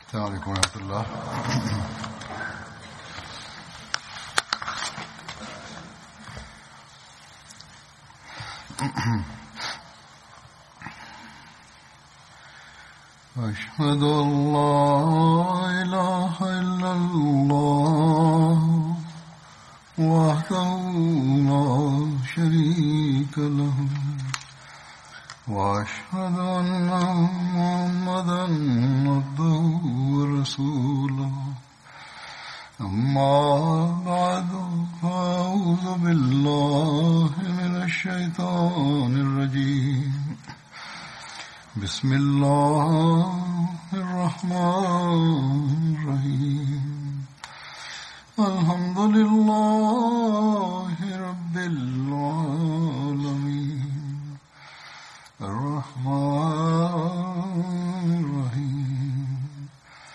السلام عليكم ورحمة الله أشهد أن لا إله إلا الله وحده لا شريك له وأشهد أن محمدا عبده ورسوله أما بعد فأعوذ بالله من الشيطان الرجيم بسم الله الرحمن الرحيم الحمد لله رب العالمين الرحمن الرحيم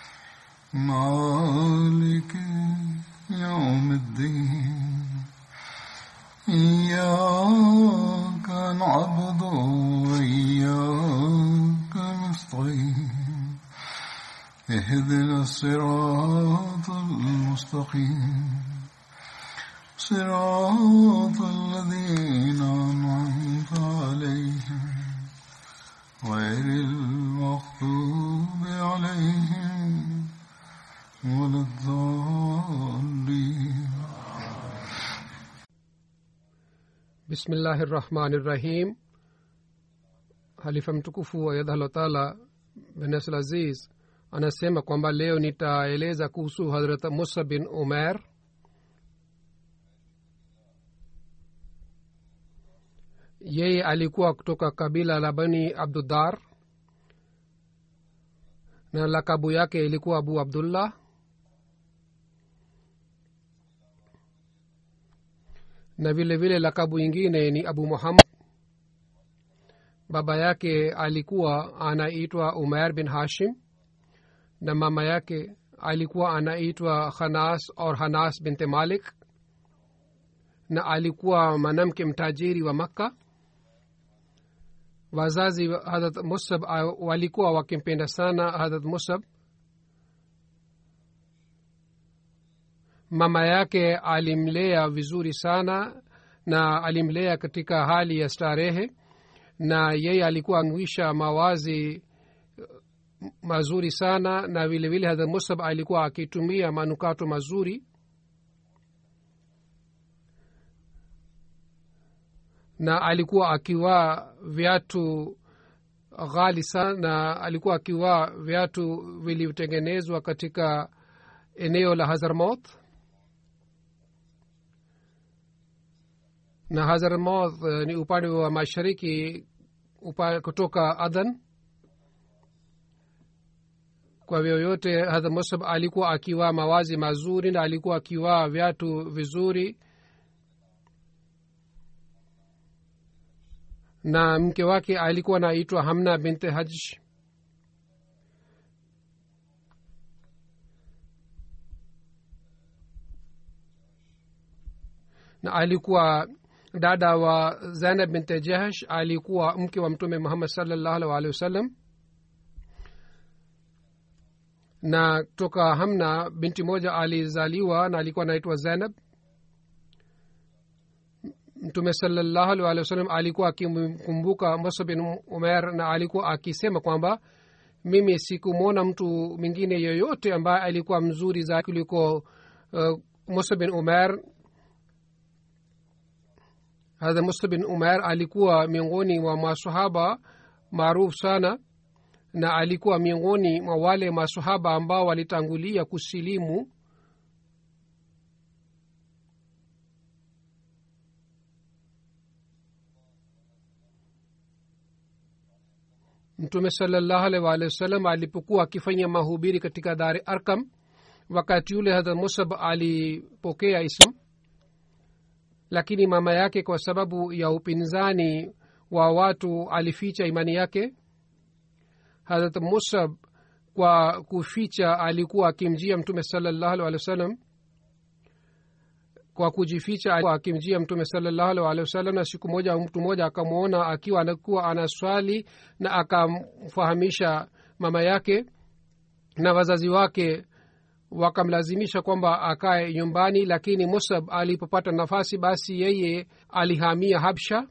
مالك يوم الدين إياك نعبد وإياك نستعين اهدنا الصراط المستقيم صراط الذين أنعمت عليهم غير المغضوب عليهم ولا الضالين bismillahi rahmani rahim halifa mtukufu wa yadhallah taala benesl aziz anasema kwamba leo nitaeleza kuhusu hadrat musa bin umer yeye alikuwa kutoka kabila la bani abdudar na lakabu yake ilikuwa abu abdullah na vile vile lakabu ingine ni abu muhammad baba yake alikuwa anaitwa umair bin hashim na mama yake alikuwa anaitwa khanas or hanas binte malik na alikuwa mwanamke mtajiri wa makka wazazi wa hadrat musab walikuwa wakimpenda sana hadrat musab mama yake alimlea vizuri sana na alimlea katika hali ya starehe na yeye alikuwa anuisha mawazi mazuri sana na vile vile hadrat musab alikuwa akitumia manukato mazuri na alikuwa akivaa viatu ghali sana na alikuwa akivaa viatu vilivyotengenezwa katika eneo la hazarmouth na hazarmouth uh, ni upande wa mashariki upa, kutoka adhan kwa vyoyote hadhar musab alikuwa akivaa mawazi mazuri na alikuwa akivaa viatu vizuri na mke wake alikuwa anaitwa hamna binte haj na alikuwa dada wa zainab binte jahsh alikuwa mke wa mtume muhammad salllahu alih walihi wasallam na toka hamna binti moja alizaliwa na alikuwa anaitwa zainab mtume salallahu alih walih wasallam alikuwa akimkumbuka musa bin umer na alikuwa akisema kwamba mimi sikumwona mtu mwingine yoyote ambaye alikuwa mzuri zaidi kuliko uh, musa bin umer hadha musa bin umer alikuwa miongoni mwa masahaba maarufu sana na alikuwa miongoni mwa wale masahaba ambao walitangulia kusilimu mtume salallahu alaihi waalihi wasallam alipokuwa akifanya mahubiri katika dari arkam wakati yule hadrat musab alipokea islam lakini mama yake kwa sababu ya upinzani wa watu alificha imani yake hadrat musab kwa kuficha alikuwa akimjia mtume salallahu alih walih wa sallam kwa kujificha alikuwa akimjia mtume salallahu alih walih wa sallam na siku moja mtu mmoja akamwona akiwa anakuwa anaswali na akamfahamisha mama yake na wazazi wake wakamlazimisha kwamba akae nyumbani lakini musab alipopata nafasi basi yeye alihamia habsha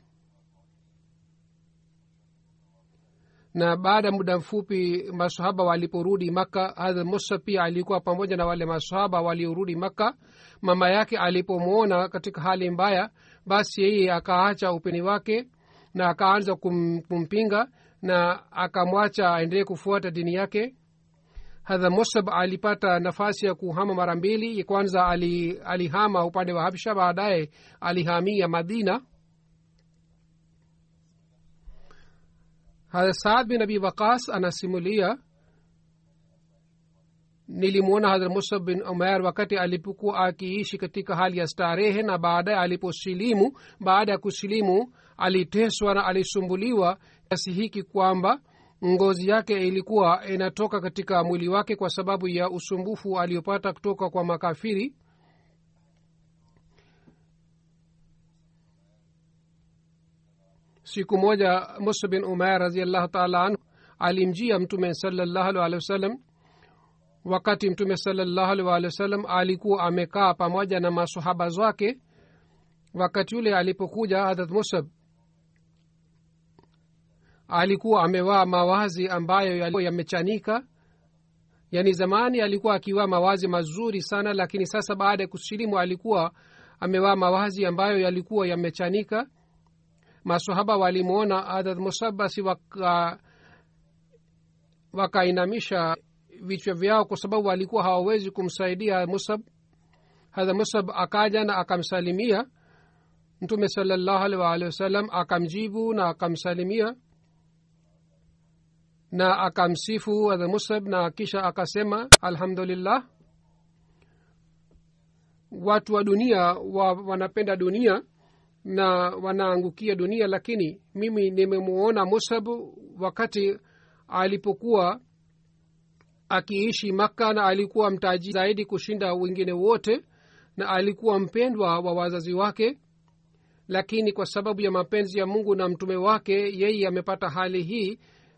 na baada ya muda mfupi masahaba waliporudi makka hadha musa pia alikuwa pamoja na wale masahaba waliorudi makka mama yake alipomwona katika hali mbaya basi yeye akaacha upeni wake na akaanza kum, kumpinga na akamwacha aendelee kufuata dini yake hadha musab alipata nafasi ya kuhama mara mbili kwanza ali, alihama upande wa habsha baadaye alihamia madina hadha saad bin abi waqas anasimulia nilimwona hadrat musab bin umair wakati alipokuwa akiishi katika hali ya starehe na baadaye aliposilimu baada ya kusilimu aliteswa na alisumbuliwa kiasi hiki kwamba ngozi yake ilikuwa inatoka katika mwili wake kwa sababu ya usumbufu aliyopata kutoka kwa makafiri siku moja musa bin umair raziallahu taala anhu alimjia mtume salallahu alehi wasallam wakati mtume salallahu alehi waalihi wasallam alikuwa amekaa pamoja na masahaba zake wakati yule alipokuja hadrat musab alikuwa amevaa mawazi ambayo yamechanika yaani zamani alikuwa akivaa mawazi mazuri sana lakini sasa baada ya kusilimu alikuwa amevaa mawazi ambayo yalikuwa yamechanika masahaba walimwona hadrat musab basi waka wakainamisha vichwa vyao kwa sababu walikuwa hawawezi kumsaidia musab hadha musab akaja na akamsalimia mtume salallahu alih waalihi wasallam akamjibu na akamsalimia na akamsifu hadha musab na kisha akasema alhamdulillah watu wa dunia wa, wanapenda dunia na wanaangukia dunia lakini mimi nimemuona musab wakati alipokuwa akiishi makka na alikuwa mtaji zaidi kushinda wengine wote na alikuwa mpendwa wa wazazi wake lakini kwa sababu ya mapenzi ya mungu na mtume wake yeye amepata hali hii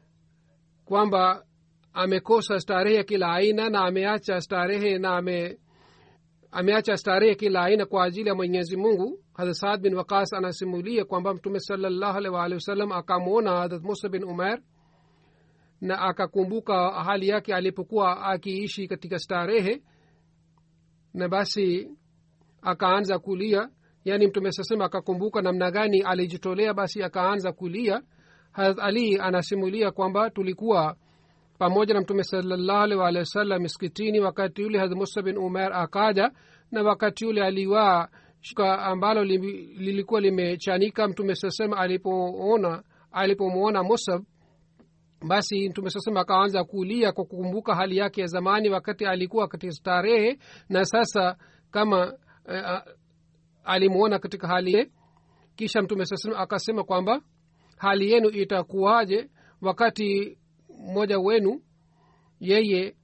kwamba amekosa starehe kila aina na ameacha starehe na ame ameacha starehe kila aina kwa ajili ya mwenyezi mungu hadrat saad bin wakas anasimulia kwamba mtume salallahu alaihi waalihi wasallam akamwona hadrat musa bin umer na akakumbuka hali yake alipokuwa akiishi katika starehe na basi akaanza kulia yaani mtume sasema akakumbuka namna gani alijitolea basi akaanza kulia harat ali anasimulia kwamba tulikuwa pamoja na mtume salallahu alih waalihi wasallam miskitini wakati yule harat musa bin umer akaja na wakati yule aliwaa shuka ambalo lilikuwa limechanika mtume sasema alipoona alipomwona musab basi mtume sasema akaanza kulia kwa kukumbuka hali yake ya zamani wakati alikuwa katika starehe na sasa kama uh, alimwona katika hali kisha mtume sasema akasema kwamba hali yenu itakuwaje wakati mmoja wenu yeye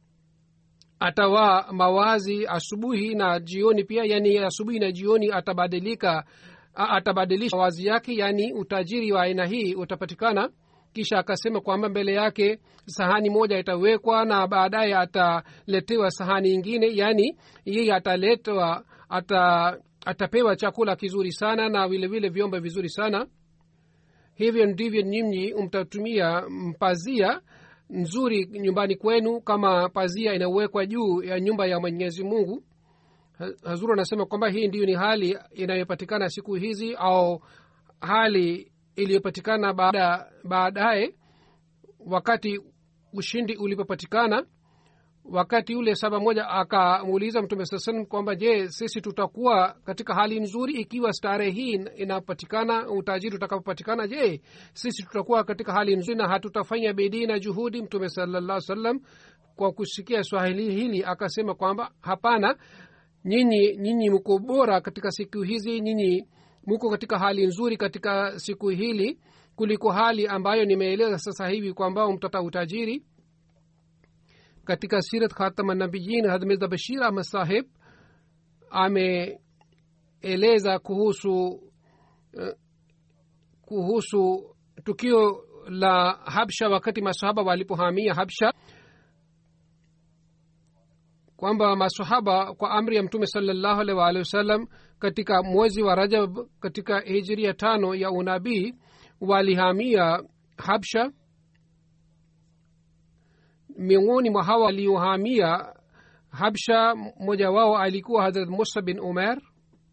atavaa mawazi asubuhi na jioni pia yani asubuhi na jioni atabadilika atabadilisha mawazi yake yani utajiri wa aina hii utapatikana kisha akasema kwamba mbele yake sahani moja itawekwa na baadaye ataletewa sahani ingine yaani yeye ataletwa ata, atapewa chakula kizuri sana na vile vile vyombo vizuri sana hivyo ndivyo nyinyi mtatumia mpazia nzuri nyumbani kwenu kama pazia inawekwa juu ya nyumba ya mwenyezi mungu hazuru anasema kwamba hii ndiyo ni hali inayopatikana siku hizi au hali iliyopatikana baada baadaye wakati ushindi ulipopatikana wakati yule saba moja akamuuliza mtume saa salam kwamba je sisi tutakuwa katika hali nzuri ikiwa starehe hii inapatikana utajiri utakapopatikana je sisi tutakuwa katika hali nzuri na hatutafanya bidii na juhudi mtume salallah salam kwa kusikia swahili hili akasema kwamba hapana nyinyi nyinyi mko bora katika siku hizi nyinyi muko katika hali nzuri katika siku hili kuliko hali ambayo nimeeleza sasa hivi kwamba mtata utajiri katika sirat khatama nabiyin hadmirza bashir ahmad saheb ameeleza kuhusu uh, kuhusu tukio la habsha wakati masahaba walipohamia habsha kwamba masahaba kwa amri ya mtume salallahu alaihi waalihi wasallam katika mwezi wa rajab katika hijiria tano ya unabii walihamia habsha miongoni mwa hawa waliohamia habsha mmoja wao alikuwa hadrat musa bin umer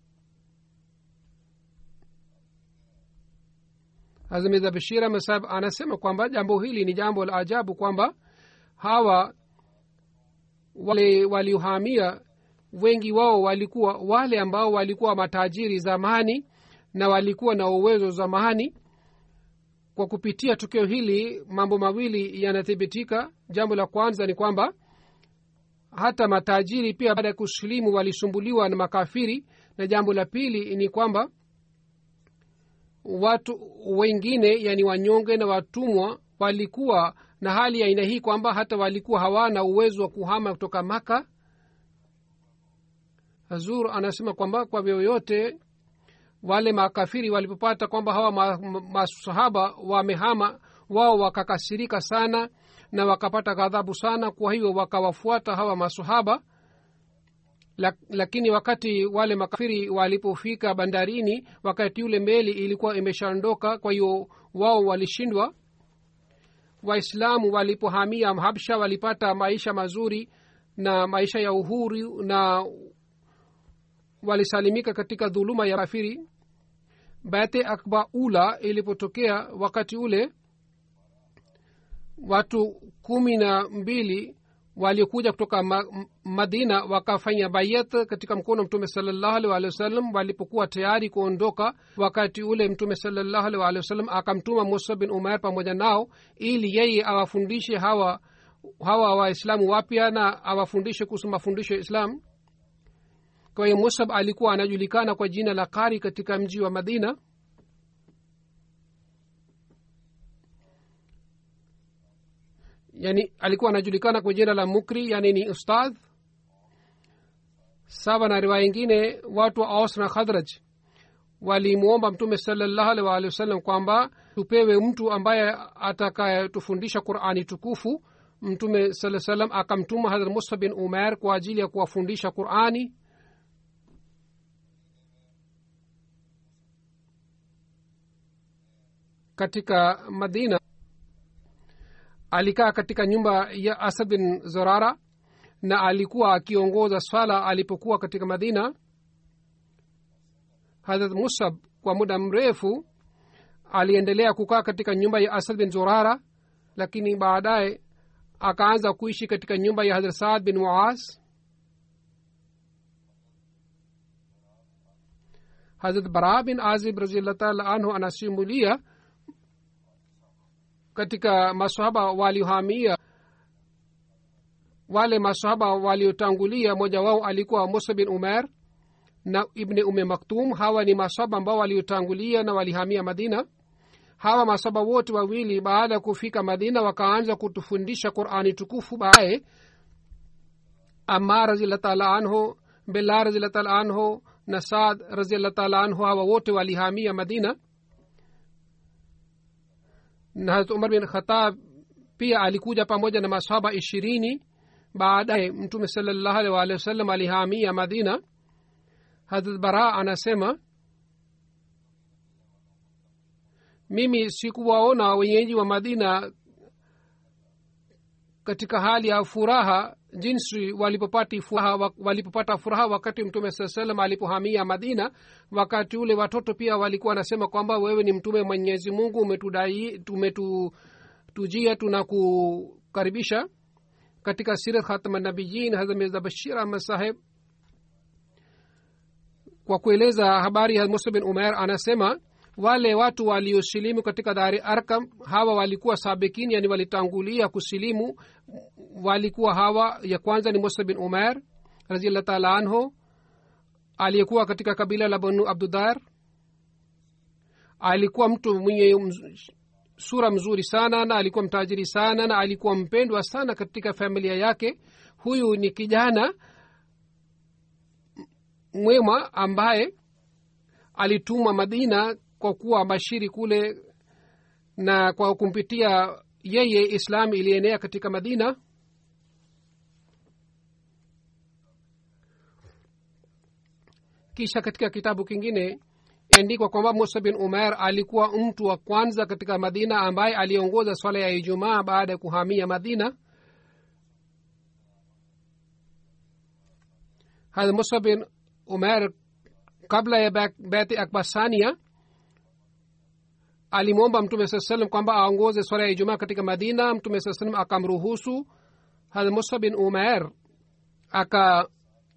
hazmiza bashira masab anasema kwamba jambo hili ni jambo la ajabu kwamba hawa wale waliohamia wengi wao walikuwa wale ambao walikuwa matajiri zamani na walikuwa na uwezo zamani kwa kupitia tukio hili mambo mawili yanathibitika jambo la kwanza ni kwamba hata matajiri pia baada ya kusilimu walisumbuliwa na makafiri na jambo la pili ni kwamba watu wengine yani wanyonge na watumwa walikuwa na hali ya aina hii kwamba hata walikuwa hawana uwezo wa kuhama kutoka maka hazur anasema kwamba kwa vyoyote wale makafiri walipopata kwamba hawa masahaba ma, ma wamehama wao wakakasirika sana na wakapata ghadhabu sana kwa hiyo wakawafuata hawa masahaba lakini wakati wale makafiri walipofika bandarini wakati yule meli ilikuwa imeshaondoka kwa hiyo wao walishindwa waislamu walipohamia habsha walipata maisha mazuri na maisha ya uhuru na walisalimika katika dhuluma ya kafiri bate akba ula ilipotokea wakati ule watu kumi na mbili waliokuja kutoka ma, madina wakafanya bayat katika mkono mtume salallahu alih walih wasallam walipokuwa tayari kuondoka wakati ule mtume salallahu alih walih wasallam akamtuma musa bin umair pamoja nao ili yeye awafundishe hawa hawa waislamu wapya na awafundishe kuhusu mafundisho ya islam kwa hiyo musab alikuwa anajulikana kwa jina la kari katika mji wa madina yani alikuwa anajulikana kwa jina la mukri yani ni ustadh sawa na riwaya ingine watu wa aus na khadraj walimwomba mtume salallahu alih waalihi wasallam kwamba tupewe mtu ambaye atakayetufundisha qurani tukufu mtume saa salam akamtuma hadrat musa bin umer kwa ajili ya kuwafundisha qurani katika madina alikaa katika nyumba ya asad bin zorara na alikuwa akiongoza swala alipokuwa katika madina hadrat musab kwa muda mrefu aliendelea kukaa katika nyumba ya asad bin zorara lakini baadaye akaanza kuishi katika nyumba ya hadrat saad bin muaz hadrat bara bin azib raziallah taala anhu anasimulia katika masahaba waliohamia wale masahaba waliotangulia moja wao alikuwa musa bin umer na ibni ume maktum hawa ni masahaba ambao waliotangulia na walihamia madina hawa masahaba wote wawili baada ya kufika madina wakaanza kutufundisha qurani tukufu baadaye amar raziallah taala anhu bela raziallah taala anhu na saad raziallah taala anhu hawa wote walihamia madina na harat umar bin khatab pia alikuja pamoja na masahaba ishirini baadaye mtume salallahu alih waalihi wasallam alihamia madina hadrat bara anasema mimi sikuwaona wenyeji wa madina katika hali ya furaha jinsi walipopata furaha, walipopata furaha wakati mtume saa salam alipohamia madina wakati ule watoto pia walikuwa wanasema kwamba wewe ni mtume mwenyezi mungu umetudai umetutujia tunakukaribisha katika sirat khatmanabiyin hazameza bashir ahmad saheb kwa kueleza habari ya musa bin umer anasema wale watu waliosilimu katika dari arkam hawa walikuwa sabikini yani walitangulia kusilimu walikuwa hawa ya kwanza ni musa bin umer raziallah taala anhu aliyekuwa katika kabila la banu abdudar alikuwa mtu mwenye sura mzuri sana na alikuwa mtajiri sana na alikuwa mpendwa sana katika familia yake huyu ni kijana mwema ambaye alitumwa madina kwa kuwa bashiri kule na kwa kumpitia yeye islam ilienea katika madina kisha katika kitabu kingine andikwa kwamba musa bin umer alikuwa mtu wa kwanza katika madina ambaye aliongoza swala ya ijumaa baada ya kuhamia madina hadha musa bin umer kabla ya beti akbasania alimwomba mtume saa salam kwamba aongoze swala ya ijumaa katika madina mtume saa salam akamruhusu hadha musa bin umer aka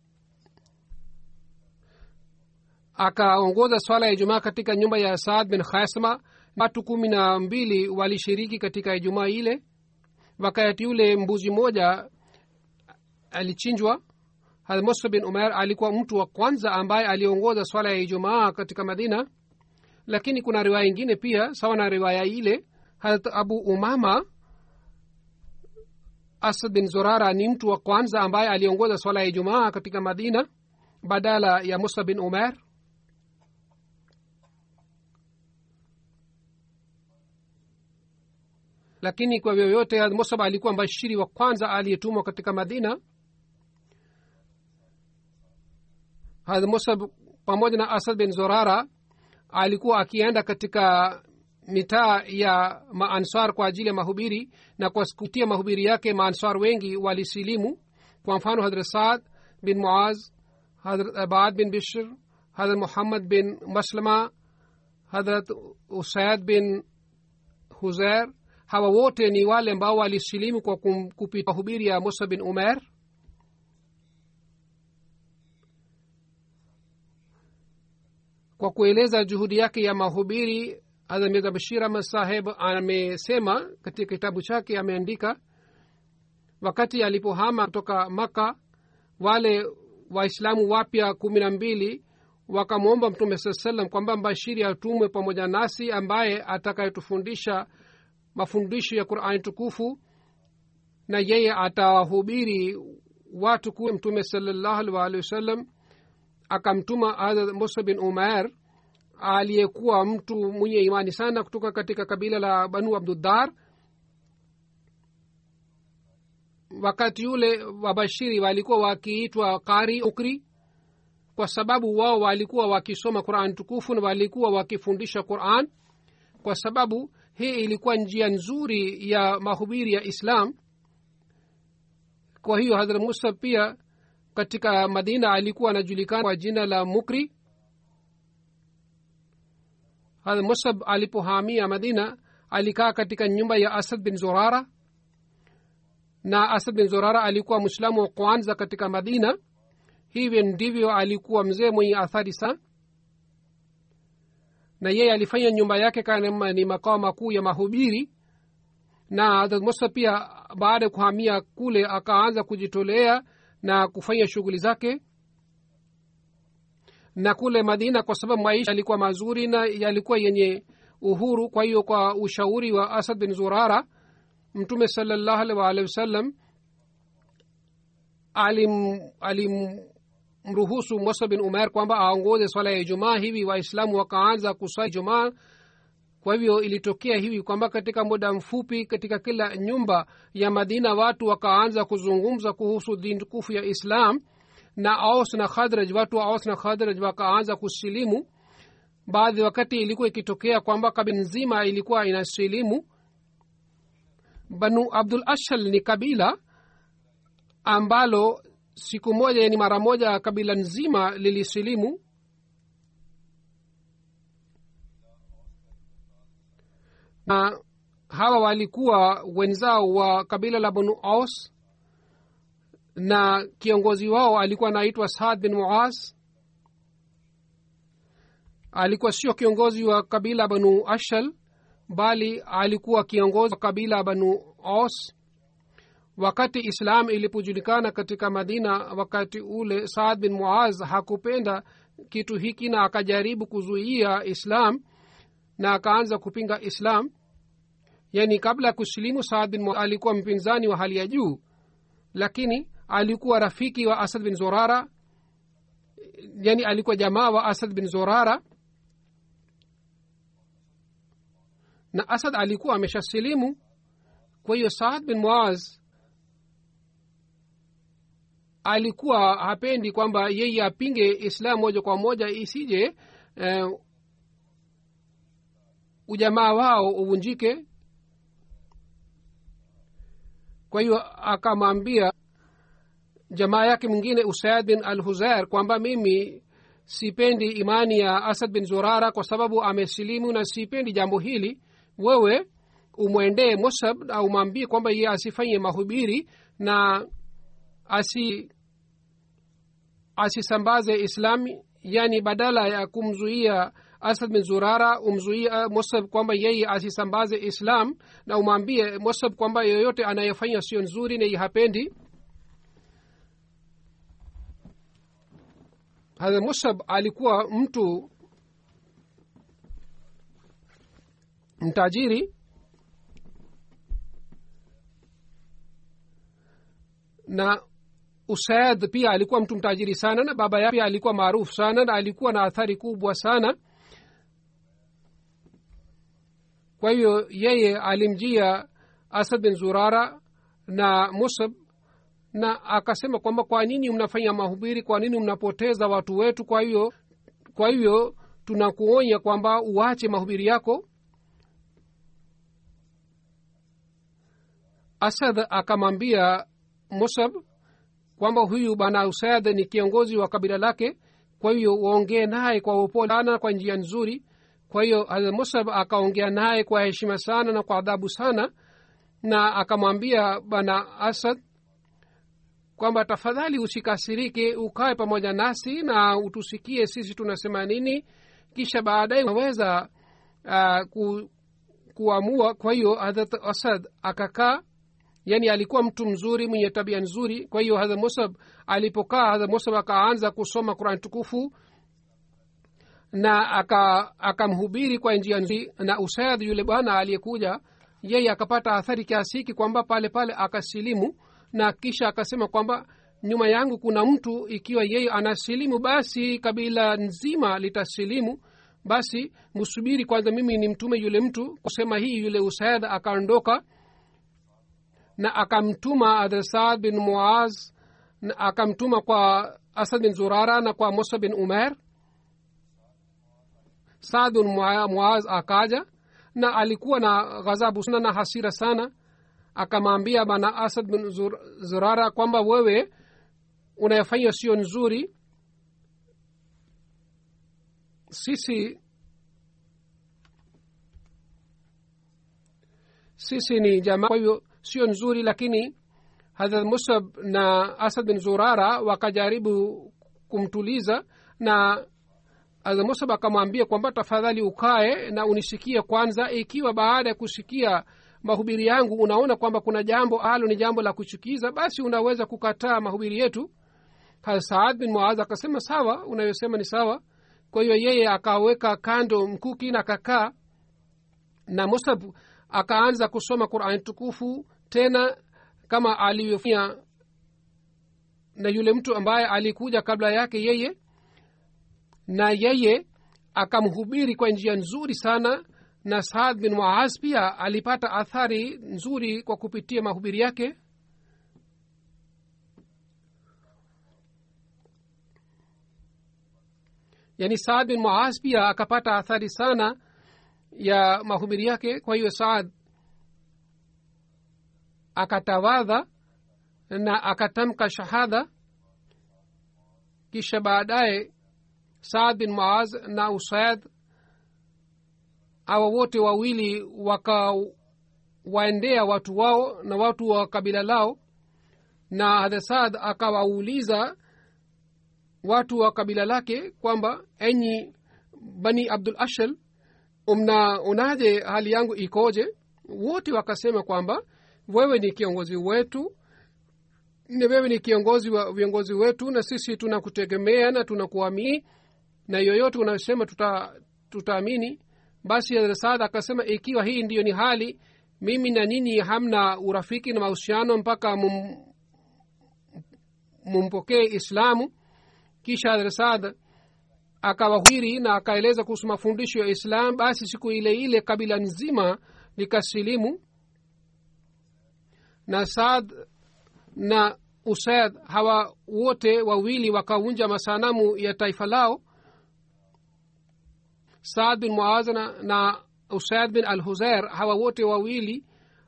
akaongoza swala ya ijumaa katika nyumba ya saad bin khasma watu kumi na mbili walishiriki katika ijumaa ile wakati yule mbuzi moja alichinjwa hadh musa bin umer alikuwa mtu wa kwanza ambaye aliongoza swala ya ijumaa katika madina lakini kuna riwaya ingine pia sawa na riwaya ile harat abu umama asad bin zurara ni mtu wa kwanza ambaye aliongoza swala ya ijumaa katika madina badala ya musa bin umer lakini kwa vyovyote musab alikuwa mbashiri wa kwanza aliyetumwa katika madina hadh musab pamoja na asad bin zorara alikuwa akienda katika mitaa ya maansar kwa ajili ya mahubiri na kwa kutia mahubiri yake maansar wengi walisilimu kwa mfano hadrat saad bin muaz hadrat abad bin bishr hadrat muhammad bin maslama hadrat usaid bin huzair hawa wote ni wale ambao walisilimu kwa kupita hubiri ya musa bin umer kwa kueleza juhudi yake ya mahubiri hazamiza bashir ahmad saheb amesema katika kitabu chake ameandika wakati alipohama kutoka maka wale waislamu wapya kumi na mbili wakamwomba mtume saa salam kwamba mbashiri atumwe pamoja nasi ambaye atakayetufundisha mafundisho ya qurani tukufu na yeye atawahubiri watu kuwe mtume salallahu alih waalihi wasallam akamtuma hadrat musa bin umair aliyekuwa mtu mwenye imani sana kutoka katika kabila la banu abduddar wakati yule wabashiri walikuwa wakiitwa qari ukri kwa sababu wao walikuwa wakisoma quran tukufu na walikuwa wakifundisha quran kwa sababu hii ilikuwa njia nzuri ya mahubiri ya islam kwa hiyo hadrat musa pia katika madina alikuwa anajulikana kwa jina la mukri hadrat musab alipohamia madina alikaa katika nyumba ya asad bin zorara na asad bin zorara alikuwa mwislamu wa kwanza katika madina hivyo ndivyo alikuwa mzee mwenye athari sana na yeye alifanya nyumba yake kama ni makao makuu ya mahubiri na hadrat musa pia baada ya kuhamia kule akaanza kujitolea na kufanya shughuli zake na kule madina kwa sababu maisha yalikuwa mazuri na yalikuwa yenye uhuru kwa hiyo kwa ushauri wa asad bin zurara mtume salallahu alih waalihi wasallam alim alimruhusu musa bin umer kwamba aongoze swala ya ijumaa hivi waislamu wakaanza kuswali ijumaa kwa hivyo ilitokea hivi kwamba katika muda mfupi katika kila nyumba ya madina watu wakaanza kuzungumza kuhusu dini tukufu ya islam na aus na khadraj watu wa aus na khadraj wakaanza kusilimu baadhi wakati ilikuwa ikitokea kwamba kabila nzima ilikuwa inasilimu banu abdul ashal ni kabila ambalo siku moja yani mara moja kabila nzima lilisilimu na hawa walikuwa wenzao wa kabila la banu aus na kiongozi wao alikuwa anaitwa saad bin muaz alikuwa sio kiongozi wa kabila banu ashal bali alikuwa kiongozi wa kabila banu aus wakati islam ilipojulikana katika madina wakati ule saad bin muaz hakupenda kitu hiki na akajaribu kuzuia islam na akaanza kupinga islam yani kabla ya kusilimu saad bin muaz alikuwa mpinzani wa hali ya juu lakini alikuwa rafiki wa asad bin zorara yani alikuwa jamaa wa asad bin zorara na asad alikuwa ameshasilimu kwa hiyo saad bin muaz alikuwa hapendi kwamba yeye apinge islam moja kwa moja isije eh, ujamaa wao uvunjike kwa hiyo akamwambia jamaa yake mwingine usaid bin al huzair kwamba mimi sipendi imani ya asad bin zurara kwa sababu amesilimu na sipendi jambo hili wewe umwendee musab na umwambie kwamba ye asifanye mahubiri na asi asisambaze islami yani badala ya kumzuia asad bin zurara umzuia musab kwamba yeye asisambaze islam na umwambie musab kwamba yoyote anayefanya sio nzuri na hapendi hadha musab alikuwa mtu mtajiri na usaid pia alikuwa mtu mtajiri sana na baba yake pia alikuwa maarufu sana na alikuwa na athari kubwa sana kwa hivyo yeye alimjia asad bin zurara na musab na akasema kwamba kwa nini mnafanya mahubiri kwa nini mnapoteza watu wetu kwa hivyo kwa hivyo tunakuonya kwamba uache mahubiri yako asad akamwambia musab kwamba huyu bwana usaid ni kiongozi wa kabila lake kwa hiyo waongee naye kwa upole sana kwa njia nzuri kwa hiyo hazrat musab akaongea naye kwa heshima sana na kwa adhabu sana na akamwambia bwana asad kwamba tafadhali usikasirike ukae pamoja nasi na utusikie sisi tunasema nini kisha baadaye unaweza uh, ku, kuamua kwa hiyo hadrat asad akakaa yani alikuwa mtu mzuri mwenye tabia nzuri kwa hiyo hadha musab alipokaa hadha musab akaanza kusoma quran tukufu na akamhubiri aka kwa njia nzuri na usaid yule bwana aliyekuja yeye akapata athari kiasi hiki kwamba pale pale akasilimu na kisha akasema kwamba nyuma yangu kuna mtu ikiwa yeye anasilimu basi kabila nzima litasilimu basi msubiri kwanza mimi ni mtume yule mtu kusema hii yule usaid akaondoka na akamtuma adresad bin muaz na akamtuma kwa asad bin zurara na kwa musa bin umer saad bin muaz akaja na alikuwa na ghadhabu sana na hasira sana akamwambia bana asad bin Zur, zurara kwamba wewe unayofanya sio nzuri sisi sisi ni jamaa kwa hivyo sio nzuri lakini hadrat musab na asad bin zurara wakajaribu kumtuliza na hadrat musab akamwambia kwamba tafadhali ukae na unisikie kwanza ikiwa baada ya kusikia mahubiri yangu unaona kwamba kuna jambo alo ni jambo la kuchukiza basi unaweza kukataa mahubiri yetu saad bin muaz akasema sawa unayosema ni sawa kwa hiyo yeye akaweka kando mkuki na akakaa na musab akaanza kusoma qurani tukufu tena kama alivyofanya na yule mtu ambaye alikuja kabla yake yeye na yeye akamhubiri kwa njia nzuri sana na saad bin muaz pia alipata athari nzuri kwa kupitia mahubiri yake yaani saad bin muaz pia akapata athari sana ya mahubiri yake kwa hiyo saad akatawadha na akatamka shahada kisha baadaye saad bin muaz na usaid awa wote wawili wakawaendea watu wao na watu wa kabila lao na hadhasad akawauliza watu wa kabila lake kwamba enyi bani abdul ashal mna unaje hali yangu ikoje wote wakasema kwamba wewe ni kiongozi wetu ni wewe ni kiongozi wa viongozi wetu na sisi tunakutegemea na tunakuamini na yoyote unayosema tuta tutaamini basi hazrat akasema ikiwa hii ndiyo ni hali mimi na nyinyi hamna urafiki na mahusiano mpaka mum, mumpokee islamu kisha hazrat akawahiri na akaeleza kuhusu mafundisho ya islam basi siku ile ile kabila nzima likasilimu na saad na usaid hawa wote wawili wakaunja masanamu ya taifa lao saad bin muaz na, na usaid bin al huzair hawa wote wawili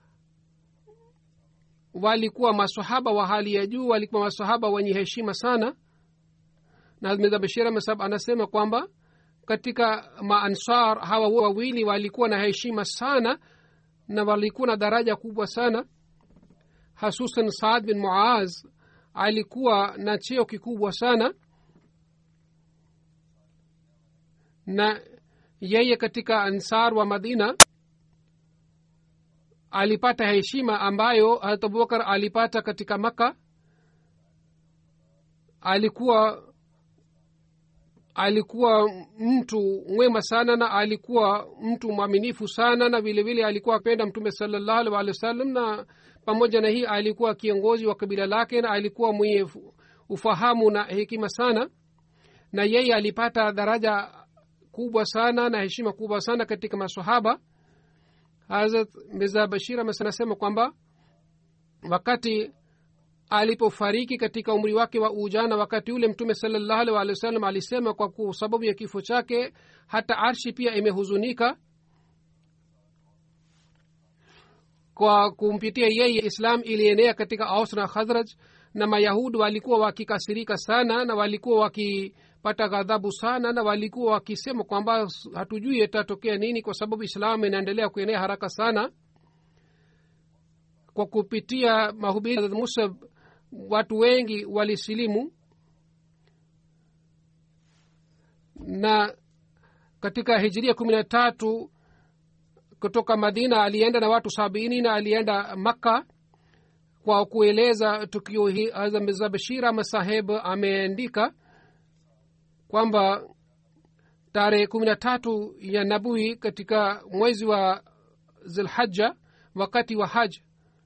walikuwa masahaba wa hali ya juu walikuwa masahaba wenye heshima sana na mirza bashir mesab anasema kwamba katika maansar hawa wawili walikuwa na heshima sana na walikuwa na daraja kubwa sana hasusan saad bin muaz alikuwa na cheo kikubwa sana na yeye katika ansar wa madina alipata heshima ambayo harat abubakar alipata katika maka alikuwa alikuwa mtu mwema sana na alikuwa mtu mwaminifu sana na vile vile alikuwa apenda mtume salallahu alih walih wa sallam na pamoja na hii alikuwa kiongozi wa kabila lake na alikuwa mwenye ufahamu na hekima sana na yeye alipata daraja kubwa sana na heshima kubwa sana katika masahaba hazrat mirza bashir anasema kwamba wakati alipofariki katika umri wake wa ujana wakati ule mtume salallahu alih walih wa sallam alisema kwa sababu ya kifo chake hata arshi pia imehuzunika kwa kumpitia yeye islam ilienea katika aus na khazraj na mayahudi walikuwa wakikasirika sana na walikuwa wakipata ghadhabu sana na walikuwa wakisema kwamba hatujui itatokea nini kwa sababu islam inaendelea kuenea haraka sana kwa kupitia mahubiri musab watu wengi walisilimu na katika hijiria kumi na tatu kutoka madina alienda na watu sabini na alienda makka kwa kueleza tukio hii mirza bashir ama saheb ameandika kwamba tarehe kumi na tatu ya nabui katika mwezi wa zilhaja wakati wa haj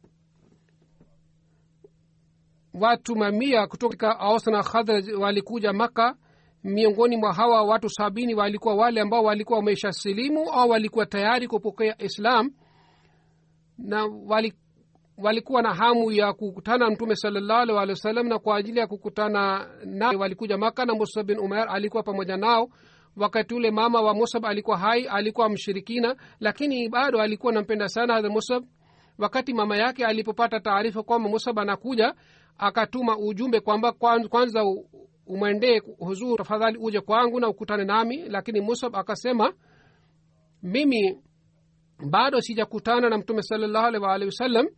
watu mamia kutoka aus na khadraj walikuja maka miongoni mwa hawa watu sabini walikuwa wale ambao walikuwa wamesha silimu au walikuwa tayari kupokea islam na wali, walikuwa na hamu ya kukutana mtume salallahu alih walih wa sallam na kwa ajili ya kukutana na walikuja maka na musab bin umer alikuwa pamoja nao wakati ule mama wa musab alikuwa hai alikuwa mshirikina lakini bado alikuwa nampenda sana hadha musab wakati mama yake alipopata taarifa kwamba musab anakuja akatuma ujumbe kwamba kwanza umwendee huzur tafadhali uje kwangu na ukutane nami lakini musab akasema mimi bado sijakutana na mtume salallahu alih waalihi wasallam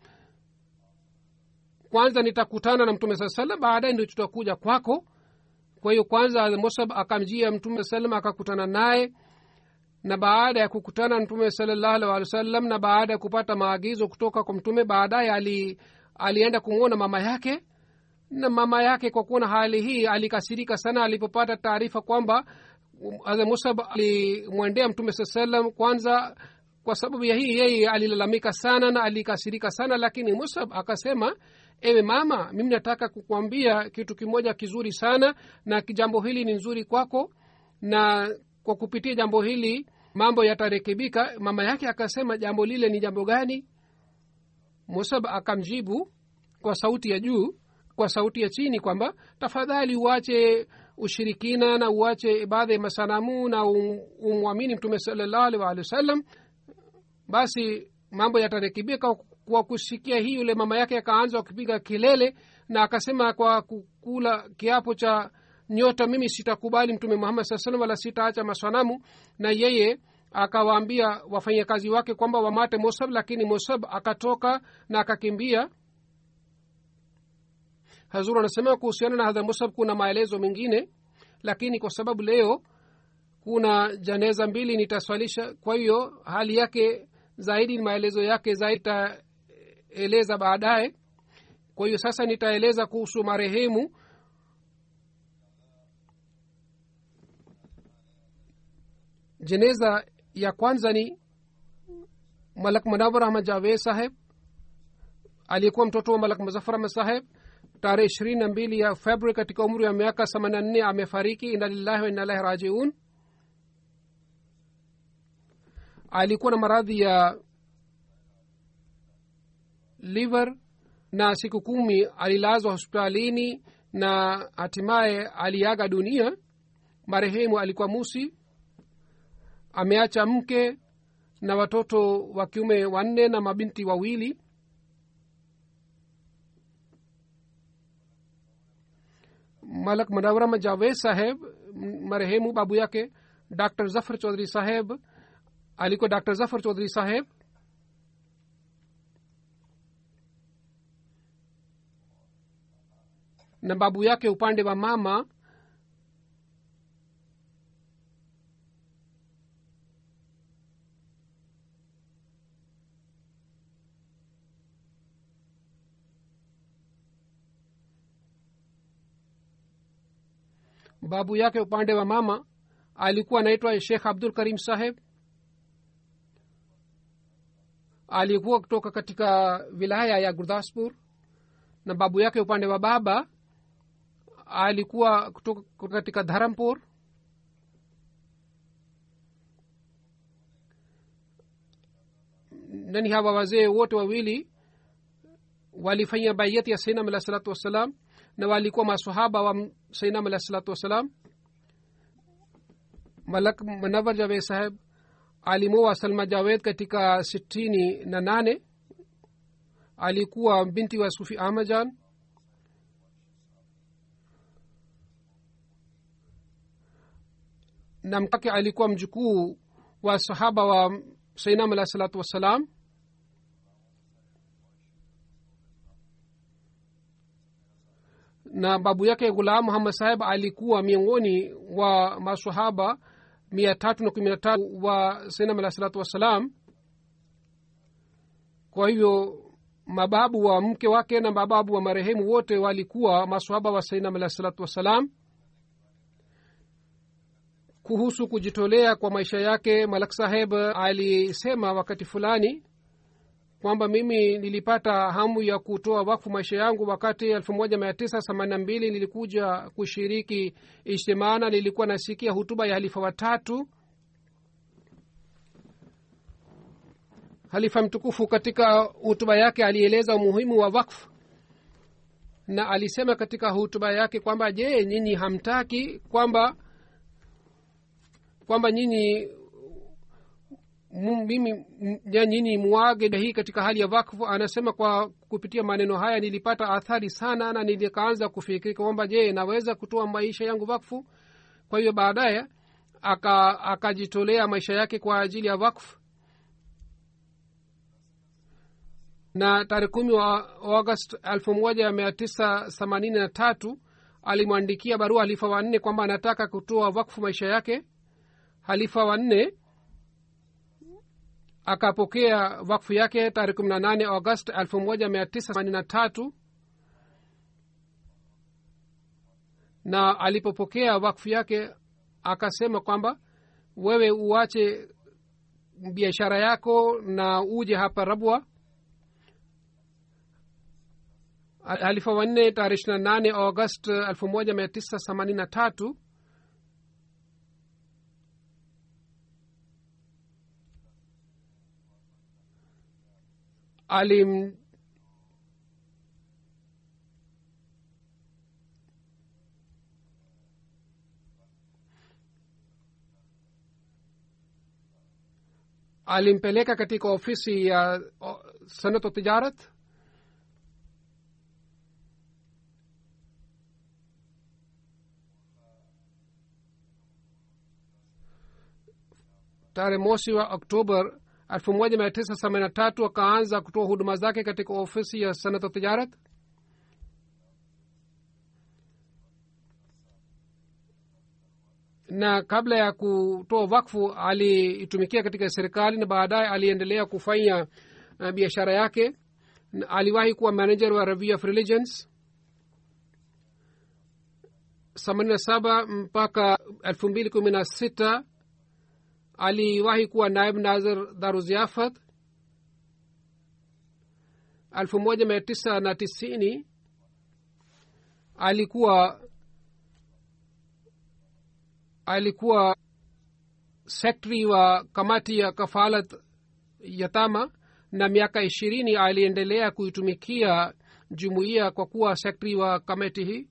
kwanza nitakutana na mtume saa salam baadaye ndio tutakuja kwako kwa hiyo kwanza musab akamjia mtume salam akakutana naye na baada ya kukutana na mtume salallahu alih walih wasallam na baada ya kupata maagizo kutoka kwa mtume baadaye ali, alienda kumwona mama yake na mama yake kwa kuona hali hii alikasirika sana alipopata taarifa kwamba hadha musab alimwendea mtume saa salam kwanza kwa sababu ya hii yeye alilalamika sana na alikasirika sana lakini musab akasema ewe mama mimi nataka kukwambia kitu kimoja kizuri sana na jambo hili ni nzuri kwako na kwa kupitia jambo hili mambo yatarekebika mama yake akasema jambo lile ni jambo gani musab akamjibu kwa sauti ya juu kwa sauti ya chini kwamba tafadhali uache ushirikina na uache ibada ya masanamu na umwamini mtume salallahu alih waalihi wasallam basi mambo yatarekebika kwa kusikia hii yule mama yake akaanza kupiga kelele na akasema kwa kukula kiapo cha nyota mimi sitakubali mtume muhammad saa salam wala sitaacha masanamu na yeye akawaambia wafanyakazi wake kwamba wamate musab lakini musab akatoka na akakimbia hazur anasema kuhusiana na hadha musab kuna maelezo mengine lakini kwa sababu leo kuna janeza mbili nitaswalisha kwa hiyo hali yake zaidi maelezo yake zaidi taeleza baadaye kwa hiyo sasa nitaeleza kuhusu marehemu jeneza ya kwanza ni malak manawar ahmad javed saheb aliyekuwa mtoto wa malak muzafar ahmad saheb tarehe ishirini na mbili ya februari katika umri wa miaka themanini na nne amefariki ina lillahi wa inalahi rajiun alikuwa na maradhi ya liver na siku kumi alilazwa hospitalini na hatimaye aliaga dunia marehemu alikuwa musi ameacha mke na watoto wa kiume wanne na mabinti wawili malak manawarama javed saheb marehemu babu yake dr zafar chaudhry saheb alikuwa dr zafar chaudhry saheb na babu yake upande wa mama babu yake upande wa mama alikuwa anaitwa shekh abdul karim saheb alikuwa kutoka katika wilaya ya gurdaspur na babu yake upande wa baba alikuwa kutoka katika dharampur nani hawa wazee wote wawili walifanya baiyati ya sainam alah salatu wassalam na walikuwa masahaba wa sainam alah salatu wassalam malak manawar javed saheb alimoa salma javed katika sitini na nane alikuwa binti wa sufi ahmajan na mkake alikuwa mjukuu wa sahaba wa sainam alah salatu wassalam na babu yake ghulam muhammad saheb alikuwa miongoni wa masahaba mia tatu na kumi na tatu wa sainam alah salatu wassalam kwa hivyo mababu wa mke wake na mababu wa marehemu wote walikuwa masahaba wa sainam alah salatu wassalam kuhusu kujitolea kwa maisha yake malak saheb alisema wakati fulani kwamba mimi nilipata hamu ya kutoa wakfu maisha yangu wakati elfu moja mia tisa themanini na mbili nilikuja kushiriki ijtimana nilikuwa nasikia hutuba ya halifa watatu halifa mtukufu katika hutuba yake alieleza umuhimu wa wakfu na alisema katika hutuba yake kwamba je nyinyi hamtaki kwamba kwamba nyinyi mimi nyinyi muage hii katika hali ya wakfu anasema kwa kupitia maneno haya nilipata athari sana na nilikaanza kufikiri kwamba je naweza kutoa maisha yangu wakfu kwa hiyo baadaye akajitolea aka maisha yake kwa ajili ya wakfu na tarehe kumi wa august elfu moja mia tisa themanini na tatu alimwandikia barua halifa wanne kwamba anataka kutoa wakfu maisha yake halifa wanne akapokea wakfu yake tarehe kumi na nane august elfu moja mia tisa themanini na tatu na alipopokea wakfu yake akasema kwamba wewe uache biashara yako na uje hapa rabwa halifa wanne tarehe ishiri na nane august elfu moja mia tisa themanini na tatu alim alimpeleka katika ofisi ya sanato tijarat tarehe mosi wa oktober elfu moja mia tisa themanini na tatu akaanza kutoa huduma zake katika ofisi ya sanata tijarat na kabla ya kutoa wakfu aliitumikia katika serikali na baadaye aliendelea kufanya uh, biashara yake na aliwahi kuwa manager wa review of religions themanini na saba mpaka elfu mbili kumi na sita aliwahi kuwa naib nazir daruziafat elfu moja mia tisa na tisini alikuwa alikuwa sekretari wa kamati ya kafalat yatama na miaka ishirini aliendelea kuitumikia jumuiya kwa kuwa sekretari wa kamati hii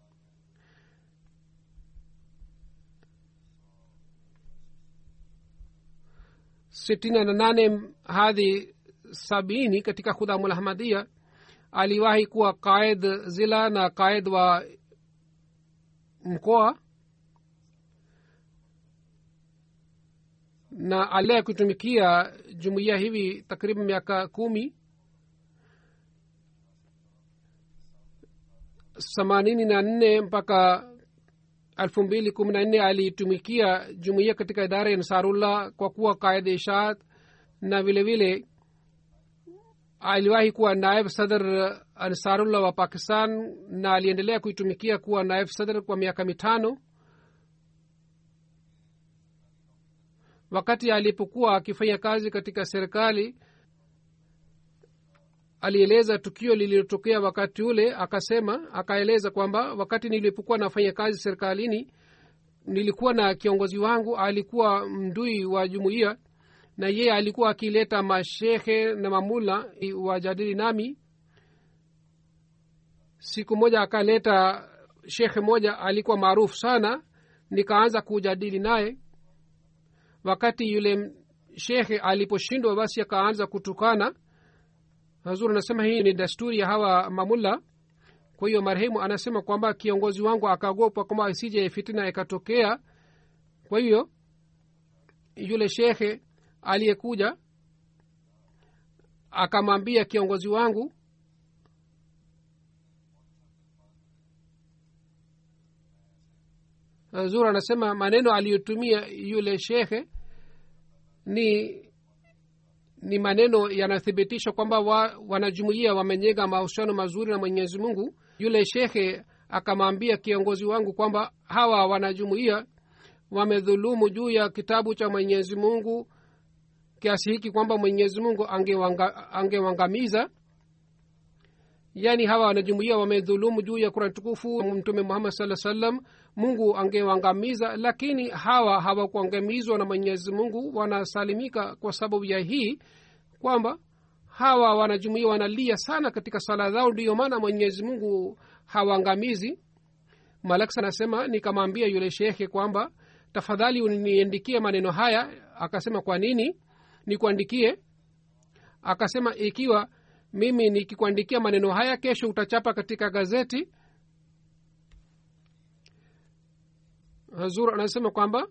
sitini na nane hadi sabini katika khudhamulahmadia aliwahi kuwa qaid zila na qaid wa mkoa na aliye kutumikia jumuiya hivi takriban miaka kumi themanini na nne mpaka elfu mbili kumi na nne alitumikia jumuiya katika idara ya ansarullah kwa kuwa qaid ishaat na vile vile aliwahi kuwa naib sadr ansarullah wa pakistan na aliendelea kuitumikia kuwa naib sadr kwa miaka mitano wakati alipokuwa akifanya kazi katika serikali alieleza tukio lililotokea wakati ule akasema akaeleza kwamba wakati nilipokuwa nafanya kazi serikalini nilikuwa na kiongozi wangu alikuwa mdui wa jumuiya na yeye alikuwa akileta mashekhe na mamula wajadili nami siku moja akaleta shekhe moja alikuwa maarufu sana nikaanza kujadili naye wakati yule shekhe aliposhindwa basi akaanza kutukana hazur anasema hii ni desturi ya hawa mamulla kwa hiyo marehemu anasema kwamba kiongozi wangu akaogopa kwamba isije fitina ikatokea kwa hiyo yule shekhe aliyekuja akamwambia kiongozi wangu zur anasema maneno aliyotumia yule shekhe ni ni maneno yanathibitisha kwamba wa, wanajumuia wamenyega mahusiano mazuri na mwenyezi mungu yule shekhe akamwambia kiongozi wangu kwamba hawa wanajumuia wamedhulumu juu ya kitabu cha mwenyezi mungu kiasi hiki kwamba mwenyezi mungu angewangamiza ange yaani hawa wanajumuia wamedhulumu juu ya kurani tukufu mtume muhammad saa salam mungu angewangamiza lakini hawa hawakuangamizwa na mwenyezi mungu wanasalimika kwa sababu ya hii kwamba hawa wanajumuia wanalia sana katika sala zao ndiyo maana mwenyezi mungu hawaangamizi malaksa anasema nikamwambia yule shekhe kwamba tafadhali uniandikie maneno haya akasema kwa nini nikuandikie akasema ikiwa mimi nikikuandikia maneno haya kesho utachapa katika gazeti hazur anasema kwamba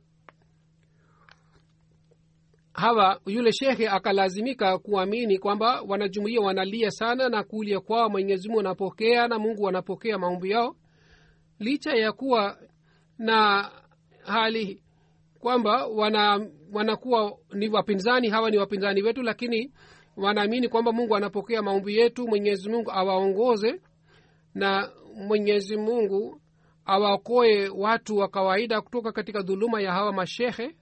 hawa yule shekhe akalazimika kuamini kwamba wanajumuia wanalia sana na kulia kwao mwenyezi mungu anapokea na mungu anapokea maombi yao licha ya kuwa na hali kwamba wana wanakuwa ni wapinzani hawa ni wapinzani wetu lakini wanaamini kwamba mungu anapokea maombi yetu mwenyezi mungu awaongoze na mwenyezi mungu awaokoe watu wa kawaida kutoka katika dhuluma ya hawa mashehe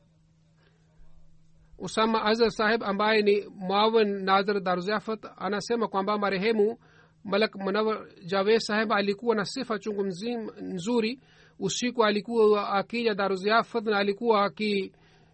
usama azar saheb ambaye ni mwawin nazar daruzafat anasema kwamba marehemu malak manawar javed saheb alikuwa na sifa chungu mzima nzuri usiku alikuwa akija daruziafat na alikuwa aki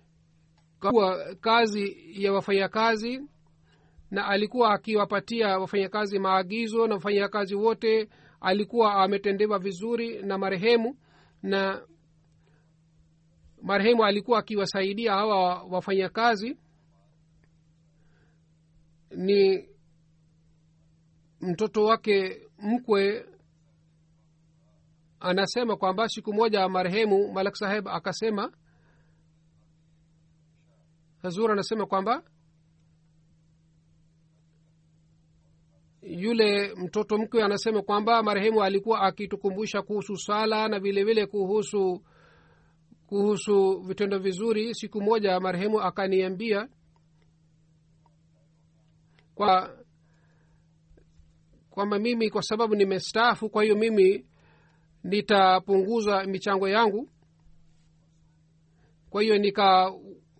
kazi ya wafanyakazi na alikuwa akiwapatia wafanyakazi maagizo na wafanyakazi wote alikuwa ametendewa vizuri na marehemu na marehemu alikuwa akiwasaidia hawa wafanyakazi ni mtoto wake mkwe anasema kwamba siku moja marehemu malak saheb akasema hazur anasema kwamba yule mtoto mkwe anasema kwamba marehemu alikuwa akitukumbusha kuhusu sala na vile vile kuhusu kuhusu vitendo vizuri siku moja marehemu akaniambia kwa kwamba mimi kwa sababu nimestaafu kwa hiyo mimi nitapunguza michango yangu kwa hiyo nikaweka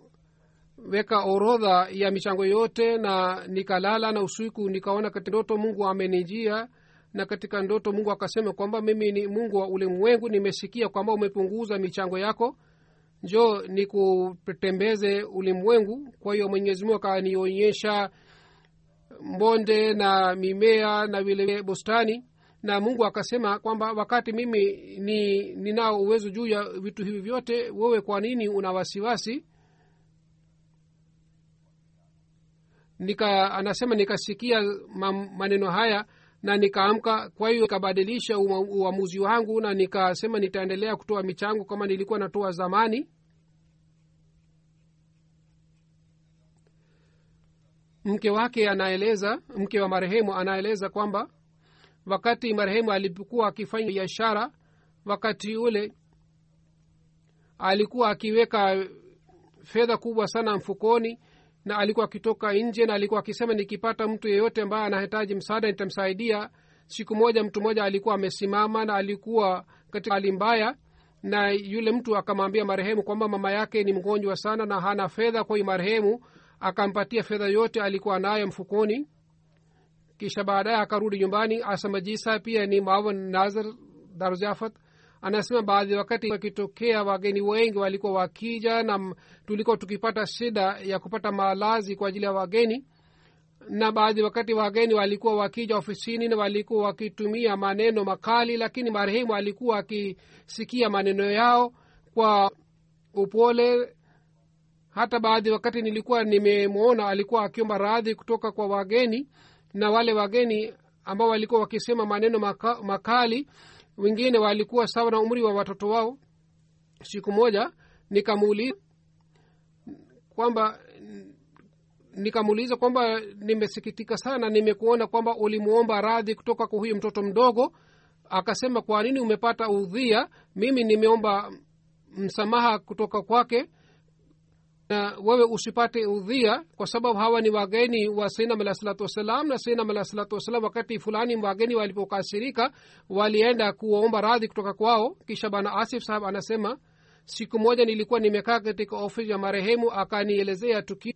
orodha ya michango yote na nikalala na usiku nikaona katika ndoto mungu amenijia na katika ndoto mungu akasema kwamba mimi ni mungu wa ulimwengu nimesikia kwamba umepunguza michango yako njo nikutembeze ulimwengu kwa hiyo mwenyezi mungu akanionyesha mbonde na mimea na vile bustani na mungu akasema kwamba wakati mimi ni ninao uwezo juu ya vitu hivi vyote wewe kwa nini una wasiwasi nika anasema nikasikia maneno haya na nikaamka kwa hiyo nikabadilisha uamuzi wangu na nikasema nitaendelea kutoa michango kama nilikuwa natoa zamani mke wake anaeleza mke wa marehemu anaeleza kwamba wakati marehemu alipokuwa akifanya biashara wakati ule alikuwa akiweka fedha kubwa sana mfukoni na alikuwa akitoka nje na alikuwa akisema nikipata mtu yeyote ambaye anahitaji msaada nitamsaidia siku moja mtu mmoja alikuwa amesimama na alikuwa katika hali mbaya na yule mtu akamwambia marehemu kwamba mama yake ni mgonjwa sana na hana fedha kwa hiyo marehemu akampatia fedha yote alikuwa nayo mfukoni kisha baadaye akarudi nyumbani asamajisa pia ni mawan nazar darujafat anasema baadhi wakati wakitokea wageni wengi walikuwa wakija na tulikuwa tukipata shida ya kupata malazi kwa ajili ya wageni na baadhi wakati wageni walikuwa wakija ofisini na walikuwa wakitumia maneno makali lakini marehemu alikuwa akisikia maneno yao kwa upole hata baadhi wakati nilikuwa nimemwona alikuwa akiomba radhi kutoka kwa wageni na wale wageni ambao walikuwa wakisema maneno maka, makali wengine walikuwa sawa na umri wa watoto wao siku moja nikamuuliza kwamba nikamuuliza kwamba nimesikitika sana nimekuona kwamba ulimwomba radhi kutoka kwa huyu mtoto mdogo akasema kwa nini umepata udhia mimi nimeomba msamaha kutoka kwake na wewe usipate udhia kwa sababu hawa ni wageni wa sainam alah salatu wassalam na sainam alah salatu wassalam wakati fulani wageni walipokasirika walienda kuomba radhi kutoka kwao kisha bana asif sahab anasema siku moja nilikuwa nimekaa katika ofisi ya marehemu akanielezea tukio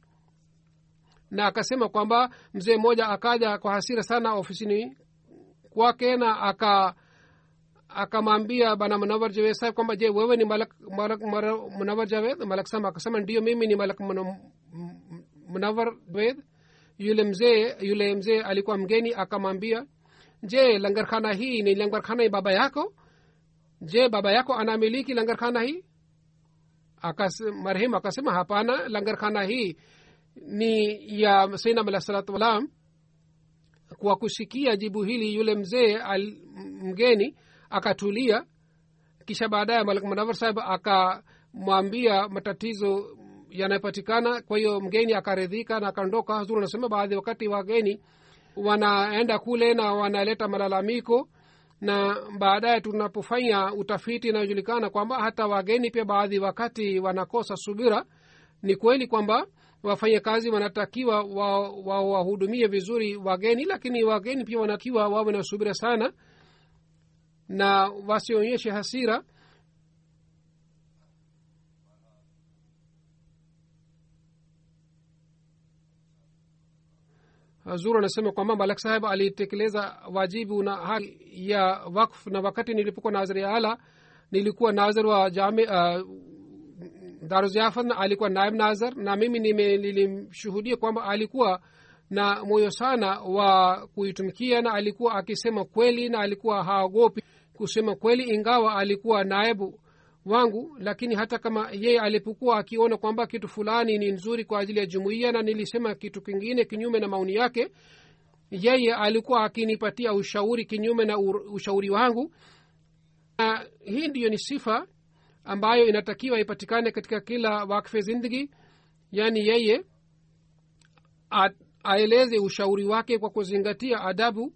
na akasema kwamba mzee mmoja akaja kwa hasira sana ofisini kwake na aka akamwambia bana munawar javed saheb kwamba je wewe ni malak, malak, malak munawar javed malak sama akasema ndio mimi ni malak munawar javed yule mzee yule mzee alikuwa mgeni akamwambia je langarkhana hii ni langarkhana ya baba yako je baba yako anamiliki langarkhana hii Akas, marehemu akasema hapana langarkhana hii ni ya sainam alah salatu wasalam kwa kusikia jibu hili yule mzee mgeni akatulia kisha baadaye malik munawar sahib akamwambia matatizo yanayopatikana kwa hiyo mgeni akaridhika na akaondoka hazuru anasema baadhi wakati wageni wanaenda kule na wanaleta malalamiko na baadaye tunapofanya utafiti inayojulikana kwamba hata wageni pia baadhi wakati wanakosa subira ni kweli kwamba wafanyakazi wanatakiwa wawahudumie wa, wa vizuri wageni lakini wageni pia wanatakiwa wawe na subira sana na wasionyeshe hasira hazur anasema kwamba malak saheb alitekeleza wajibu na haki ya wakf na wakati nilipokuwa nazir ya ala nilikuwa nazir wa jami uh, daruziafat na alikuwa naib nazar na mimi nilimshuhudia kwamba alikuwa na moyo sana wa kuitumikia na alikuwa akisema kweli na alikuwa haogopi kusema kweli ingawa alikuwa naibu wangu lakini hata kama yeye alipokuwa akiona kwamba kitu fulani ni nzuri kwa ajili ya jumuiya na nilisema kitu kingine kinyume na maoni yake yeye alikuwa akinipatia ushauri kinyume na ushauri wangu na hii ndiyo ni sifa ambayo inatakiwa ipatikane katika kila wakfe zindagi yaani yeye aeleze ushauri wake kwa kuzingatia adabu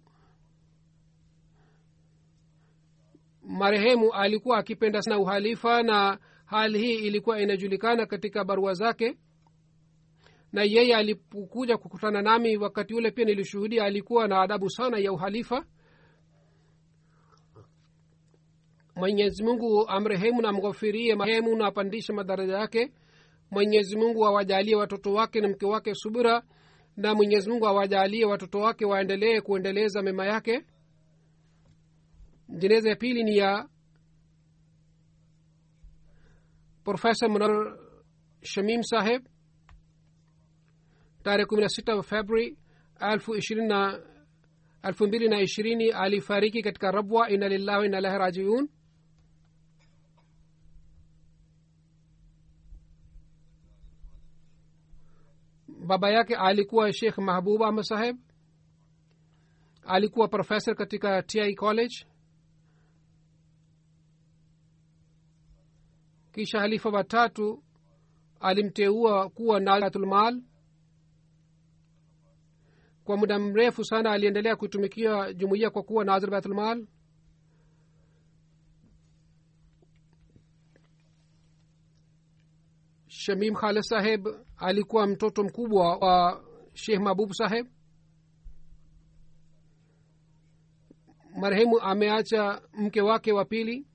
marehemu alikuwa akipenda sana uhalifa na hali hii ilikuwa inajulikana katika barua zake na yeye alipokuja kukutana nami wakati ule pia nilishuhudia alikuwa na adabu sana ya uhalifa mwenyezi mungu amrehemu na mghofirie marehemu na apandishe madaraja yake mwenyezi mungu awajalie watoto wake na mke wake subira na mwenyezi mungu awajalie watoto wake waendelee kuendeleza mema yake jeneza ya pili ni ya profesa munar shamim saheb tarehe kumi na sita februari elfu ishirini na elfu mbili na ishirini alifariki katika rabwa ina lillahi wa ina ilahi rajiun baba yake alikuwa shekh mahbub ahmad saheb alikuwa profesa katika ti college kisha halifa watatu alimteua kuwa naatulmal kwa muda mrefu sana aliendelea kuitumikia jumuiya kwa kuwa nazir baitulmal shamim khalid saheb alikuwa mtoto mkubwa wa shekh mahbub saheb marehemu ameacha mke wake wa pili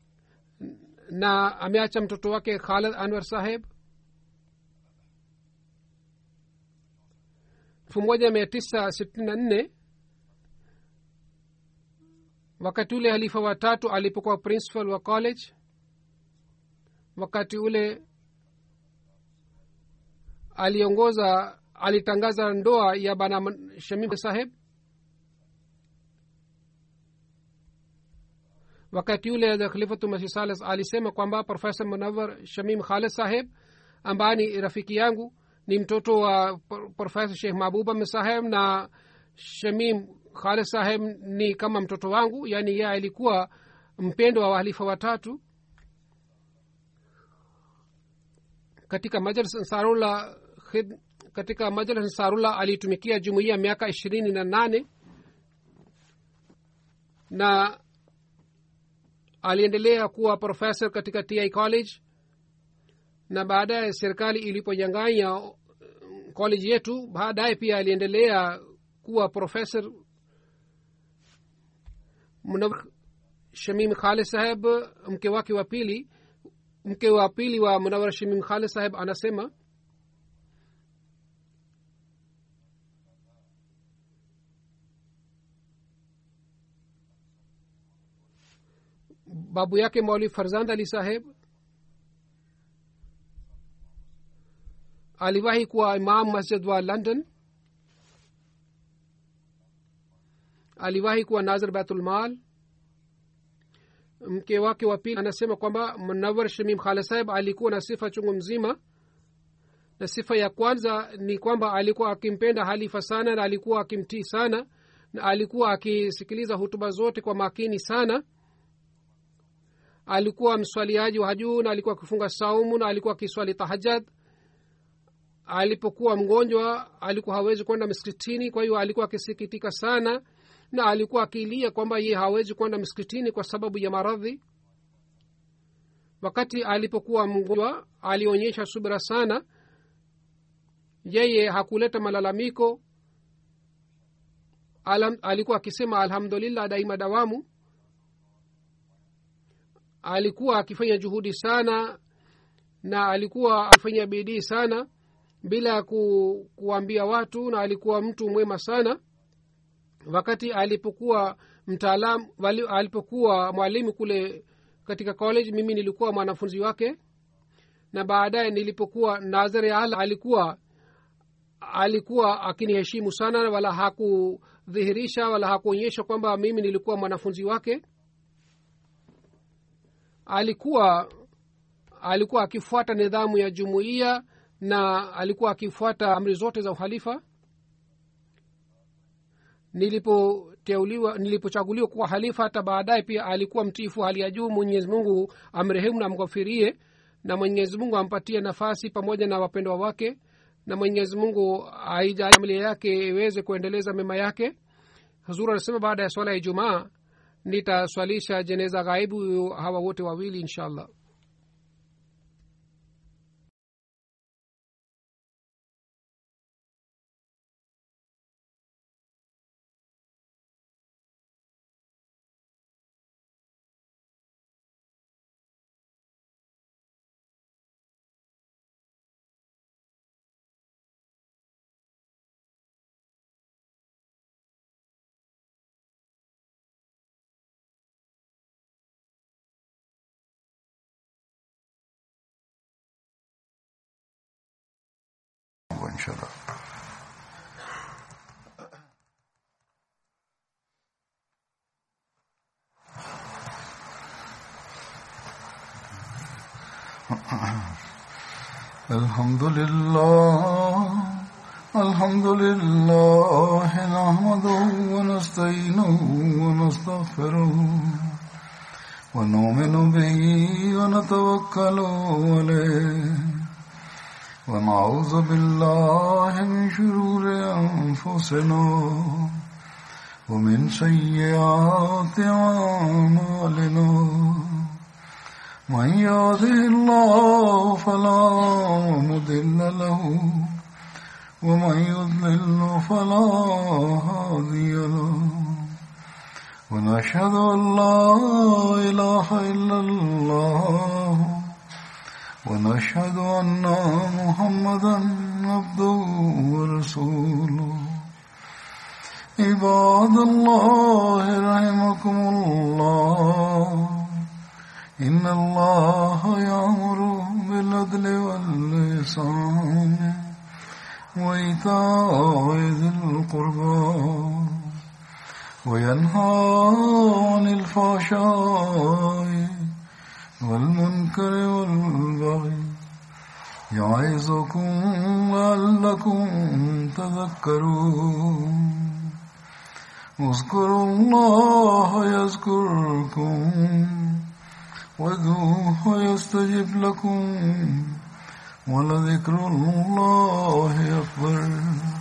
na ameacha mtoto wake khalid anwar saheb elfu moja mia tisa sitini na nne wakati ule halifa watatu alipokuwa principal wa college wakati ule aliongoza alitangaza ndoa ya bana shamim saheb wakati yule khalifatu masih salis alisema kwamba profesa munawar shamim khalid saheb ambaye ni rafiki yangu ni mtoto wa profesa shekh mahbuba saheb na shamim khalid saheb ni kama mtoto wangu yaani ye alikuwa mpendo wa wahalifa watatu katika majlis ansarullah katika majlis ansarullah aliitumikia jumuiya miaka ishirini na nane na aliendelea kuwa profesa katika ti college na baadaye serikali iliponyanganya college yetu baadaye pia aliendelea kuwa profesa shamim khalid saheb mke wake wa pili mke wa pili wa munawar shamim khalid saheb anasema babu yake mauli farzand ali saheb aliwahi kuwa imam masjid wa london aliwahi kuwa nazir baitulmal mke wake wa pili anasema kwamba munawar shamim khalid saheb alikuwa na sifa chungu mzima na sifa ya kwanza ni kwamba alikuwa akimpenda halifa sana na alikuwa akimtii sana na alikuwa akisikiliza hutuba zote kwa makini sana alikuwa mswaliaji wa juu na alikuwa akifunga saumu na alikuwa akiswali tahajad alipokuwa mgonjwa alikuwa hawezi kwenda msikitini kwa hiyo alikuwa akisikitika sana na alikuwa akilia kwamba ye hawezi kwenda msikitini kwa sababu ya maradhi wakati alipokuwa mgonjwa alionyesha subira sana yeye hakuleta malalamiko Alam, alikuwa akisema alhamdulillah daima dawamu alikuwa akifanya juhudi sana na alikuwa akifanya bidii sana bila ku, kuambia watu na alikuwa mtu mwema sana wakati alipokuwa mtaalam alipokuwa mwalimu kule katika college mimi nilikuwa mwanafunzi wake na baadaye nilipokuwa nazare al alikuwa alikuwa akiniheshimu sana wala hakudhihirisha wala hakuonyesha kwamba mimi nilikuwa mwanafunzi wake alikuwa alikuwa akifuata nidhamu ya jumuiya na alikuwa akifuata amri zote za uhalifa nilipoteuliwa nilipochaguliwa kuwa halifa hata baadaye pia alikuwa mtiifu hali ya juu mwenyezi mungu amrehemu na amghafirie na mwenyezi mungu ampatie nafasi pamoja na wapendwa wake na mwenyezi mungu aija familia yake iweze kuendeleza mema yake huzuru anasema baada ya swala ya ijumaa nitaswalisha jeneza ghaibu hawa wote wawili insha allah ان شاء الله الحمد لله الحمد لله نحمده ونستعينه ونستغفره ونؤمن به ونتوكل عليه ونعوذ بالله من شرور أنفسنا ومن سيئات أعمالنا من يهده الله فلا مضل له ومن يضلل فلا هادي له ونشهد أن لا إله إلا الله ونشهد أن محمدا عبده ورسوله عباد الله رحمكم الله إن الله يأمر بالعدل واللسان وإيتاء ذي القربى وينهى عن الفحشاء والمنكر والبغي يعظكم لعلكم تذكرون اذكروا الله يذكركم وادعوه يستجب لكم ولذكر الله أكبر